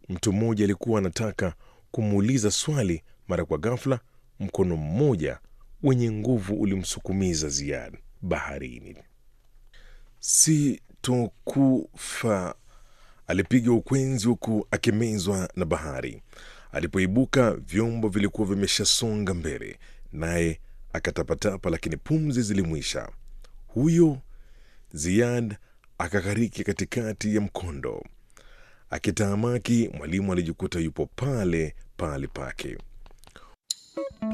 Mtu mmoja alikuwa anataka kumuuliza swali, mara kwa ghafla mkono mmoja wenye nguvu ulimsukumiza Ziad baharini. Sitokufa, alipiga ukwenzi huku akimezwa na bahari. Alipoibuka vyombo vilikuwa vimeshasonga mbele, naye akatapatapa, lakini pumzi zilimwisha. Huyo Ziad akakariki katikati ya mkondo. Akitaamaki, mwalimu alijikuta yupo pale pale pake.